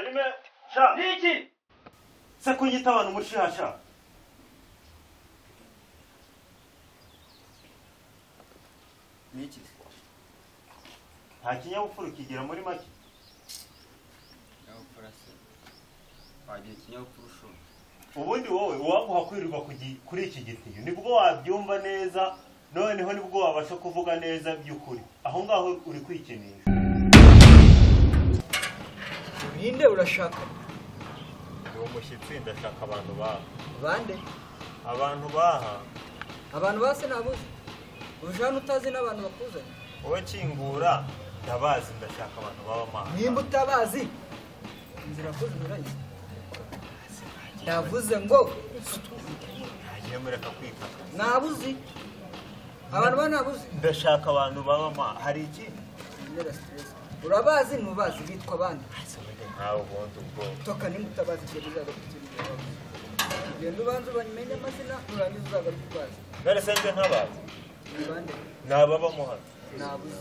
ime sha ni iki se kun yi ta wani mushiya sha ni iki nta kinyabupfura ukigira muri make nyabupfura se wagira ikinyabupfura ushumba ubundi wowe uwaguha kwirirwa ku gi- kuri iki gitiyo nibwo wabyumva neza noneho nibwo wabasha kuvuga neza by'ukuri aho ngaho uri kwikinisha ninde urashaka ni umushyitsi ndashaka abantu baha bande abantu baha abantu base ntabuze uje hano utazi n'abantu bakuzanye wowe kingura ndabazi ndashaka abantu b'abamaha nimba utabazi inzira kuzinyuranye ndavuze ngo ntagiye mureka kwikaka ntabuzi abantu ba ntabuzi ndashaka abantu b'abamaha hari ikindi Nera stress. urabazi ntubazi bitwa bande ntawe ubundi ubwoba toka nimba utabazi ibyo bizagaruka genda ubanza ubamenye amazina urangiza uzagaruka ubazi none se njye ntabazi ni bande ni ababamuha ntabuze